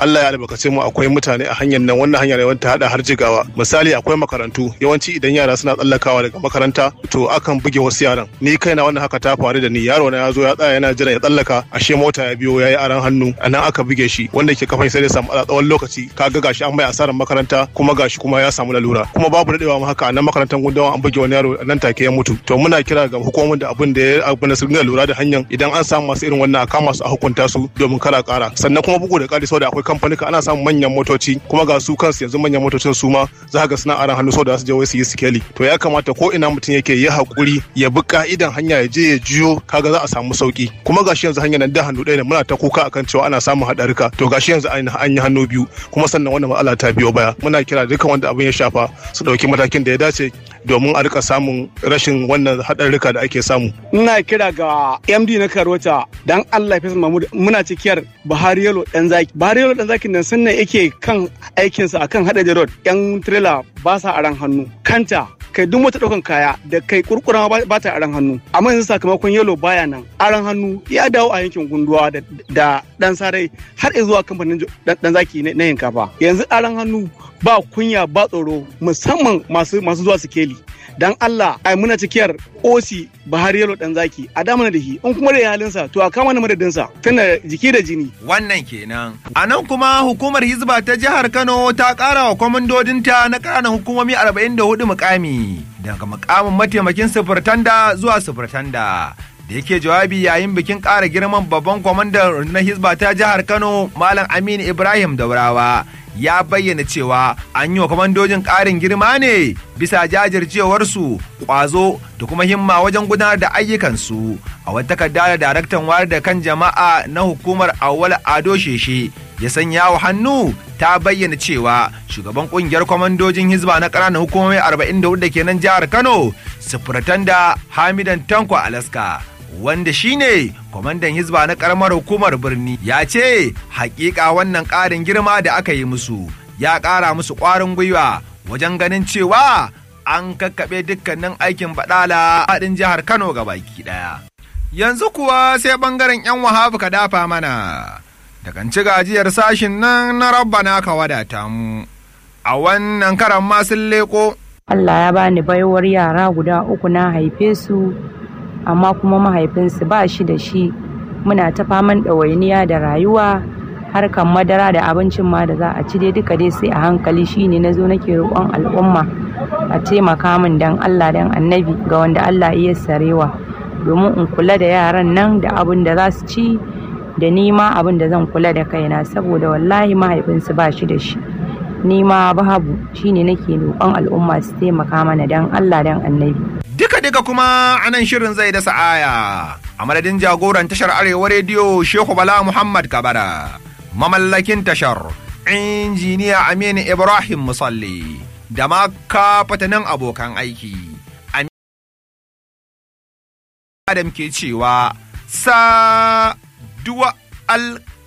Allah ya albarkace mu akwai mutane a hanyar nan wannan hanya ne wanda hada har jigawa misali akwai makarantu yawanci idan yara suna tsallakawa daga makaranta to akan buge wasu yaran ni kaina wannan haka ta faru da ni yaro na ya zo ya tsaya yana jira ya tsallaka ashe mota ya biyo yayi aran hannu anan aka buge shi wanda ke kafan sai da samu a tsawon lokaci kaga gashi an bai asarar makaranta kuma gashi kuma ya samu lalura kuma babu dadewa ma haka nan makarantar gundawa an buge wani yaro nan take ya mutu to muna kira ga hukumomin da abin da ya abin da su dinga lura da hanyar idan an samu masu irin wannan a kama su a hukunta su domin kala kara sannan kuma bugu da kari saboda akwai kamfanika ana samun manyan motoci kuma ga su kansu yanzu manyan motocin su ma za ga suna aran hannu saboda su je wai su yi sikeli to ya kamata ko ina mutum yake yi hakuri ya bi ka'idan hanya ya je ya jiyo kaga za a samu sauki kuma gashi yanzu hanyar nan da hannu ɗaya ne muna ta kuka akan cewa ana samun haɗarika to gashi yanzu an yi hannu biyu kuma sannan wannan matsala ta biyo baya muna kira dukkan wanda abin ya shafa su ɗauki matakin da ya dace domin a rika samun rashin wannan haɗarurruka da ake samu. Ina kira ga MD na Karota dan Allah Faisal Mahmud muna cikiyar Buhari Yalo dan zaki. Buhari Yalo dan zaki nan sunna yake kan aikinsa akan haɗa road yan trailer ba sa aran hannu. Kanta kai duk wata ɗaukan kaya da kai kurkura ba ta aran hannu amma yanzu sakamakon yalo baya nan aran hannu ya dawo a yankin gunduwa da dan sarai har zuwa kamfanin dan zaki na yankafa yanzu aran hannu ba kunya ba tsoro musamman masu masu zuwa sikeli dan Allah ai muna cikiyar osi Buhari Yalo dan zaki a damana da shi in kuma da halinsa to a kama na madadinsa tana jiki da jini wannan kenan a nan kuma hukumar hizba ta jihar Kano ta kara wa kwamandodinta na ƙananan hukumomi 44 mukami daga mukamin mataimakin sufurtanda zuwa sufurtanda da yake jawabi yayin bikin ƙara girman babban kwamandan rundunar hizba ta jihar Kano Malam Aminu Ibrahim Daurawa ya bayyana cewa an yi wa kwamandojin ƙarin girma ne bisa jajircewarsu ƙwazo da kuma himma wajen gudanar da ayyukansu a wata takarda da daraktan wayar da kan jama'a na hukumar awwal ado sheshe ya sanya wa hannu ta bayyana cewa shugaban kungiyar kwamandojin hizba na ƙananan hukumomi 44 da ke nan jihar kano sufuratan da hamidan tanko alaska wanda shine kwamandan hizba na karamar hukumar birni ya ce hakika wannan ƙarin girma da aka yi musu ya ƙara musu ƙwarin gwiwa wajen ganin cewa an kakkaɓe dukkanin aikin baɗala haɗin jihar kano ga baki ɗaya yanzu kuwa sai ɓangaren 'yan wahabu ka dafa mana da kan ci gajiyar sashin nan na rabbana ka wadata mu a wannan karan ma sun leko Allah ya bani baiwar yara guda uku na haife su amma kuma mahaifinsu ba shi da shi muna ta faman ɗawainiya da rayuwa harkan madara da abincin ma da za a ci dai duka dai sai a hankali shine na zo nake roƙon al'umma a taimaka min dan Allah dan annabi ga wanda Allah iya sarewa domin in kula da yaran nan da abin da za su ci da ni ma abin da zan kula da kaina saboda wallahi mahaifinsu ba shi da shi ni ma babu shine nake roƙon al'umma su taimaka mana dan Allah dan annabi Duka-duka kuma a nan shirin zai dasa aya a madadin jagoran tashar Arewa Rediyo Shehu Bala Muhammad Kabara, mamallakin tashar injiniya Aminu Ibrahim Musalli da ma kafatanin abokan aiki. Adam ke cewa sa duwa al